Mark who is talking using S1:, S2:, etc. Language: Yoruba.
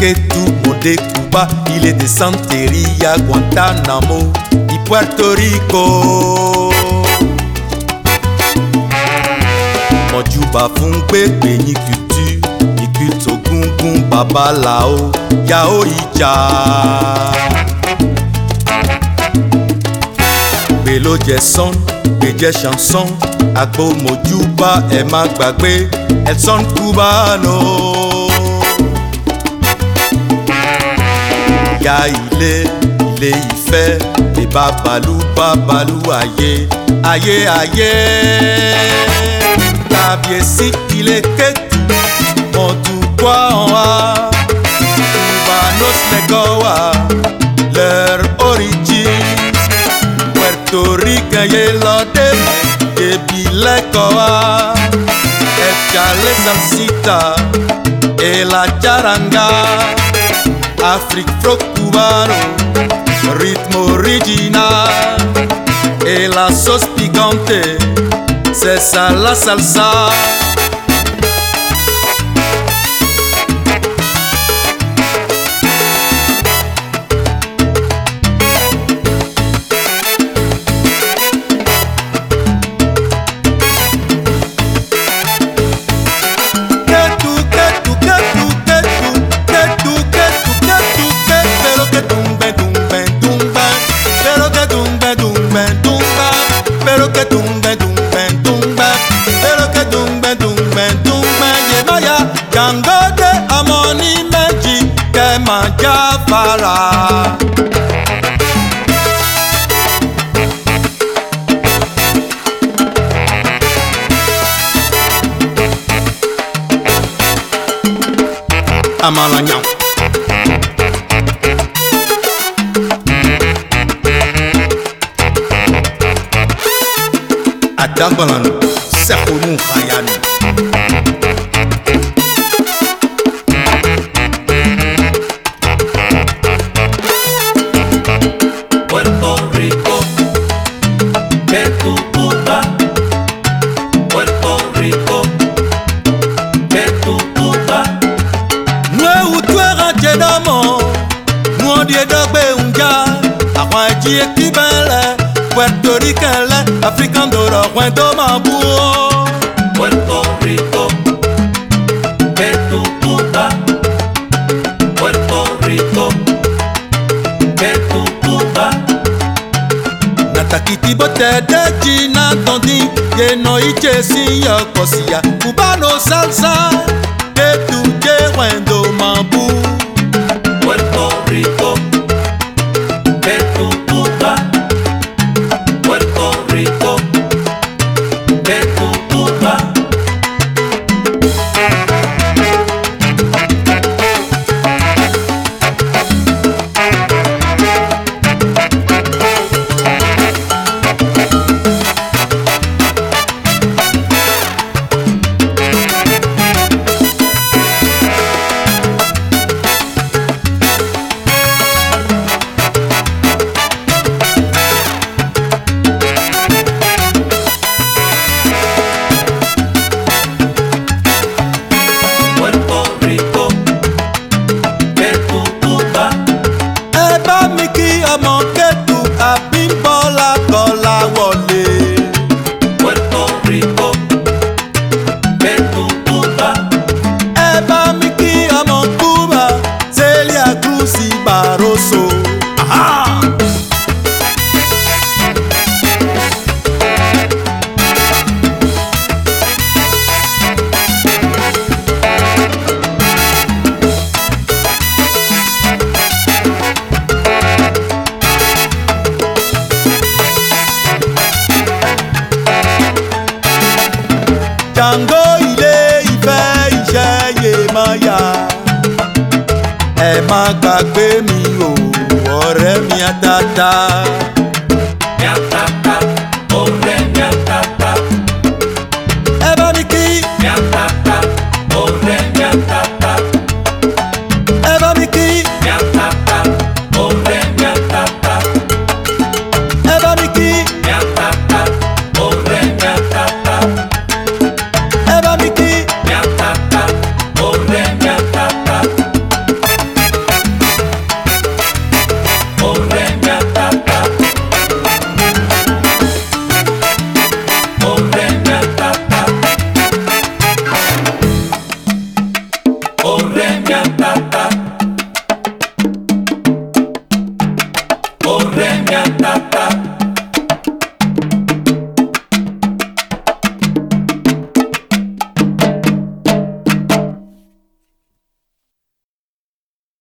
S1: Ketu Monde Cuba, il est de Santeria, Guantanamo, y Puerto Rico. Mọ̀júbà fún gbégbé yín kùtù, ìkùtù gúngún babaláwo, yàó ìjà. Gbé ló jẹ sán, gbé jẹ chanson, àgbo mọ̀júbà ẹ̀ má gbàgbé, ẹ̀ sán cubano. ya ilé ilé ìfẹ́ lè babalú babalú ayé ayé ayé kábíyèsí ilé kétu mọ̀túkọ́ wa cubanos mẹ́kọ̀wá leur origine puerto rican yé lọ́dẹ débi lẹ́kọ̀wá échale salsita et la charanga. Afrique fro cubano, ritmo original et la sauce piquante, c'est ça la salsa. Ketu, ketu, ketu, ketu, ketu, ketu, ketu, ketu, pero que tumbe, tumbe, tumbe, pero que tumbe, tumbe, tumbe, pero que tumbe, tumbe, tumbe, pero que tumbe, tumbe, tumbe, lleva ya, Django de Amoni Meji, que manja para. Amalanyang. Adagbalanu, Sekonu Hayanu.
S2: Puerto Rico, que tu Cuba. Puerto Rico, que tu Cuba.
S1: Nwe utwera jedamo, nwodi edogbe unja, àwọn ẹjí etí bẹ́lẹ̀, Puerto Rican lẹ, African dòrò ọ̀pẹ́ tó máa bú o.
S2: Puerto Rico, que tu Cuba. Puerto Rico, que tu Cuba.
S1: natakiti botede jina tondi yeno iche si yokosia cubano salsa ketu je wendo mabu
S2: Puerto Rico, que tu Cuba. Puerto Rico, que tu Cuba. Puerto Rico, que tu Cuba.
S1: ẹ bá mi kí ọmọ ketu abímbọ́lá kọ́lá wọlé
S2: Puerto Rico, que tu Cuba.
S1: ẹ bá mi kí ọmọ cuba celia cruz barroso. Aha! Django ilé ìfẹ́ iṣẹ́ yé máa yá. Ẹ má gbàgbé mi o, ọ̀rẹ́ mi àtàtà.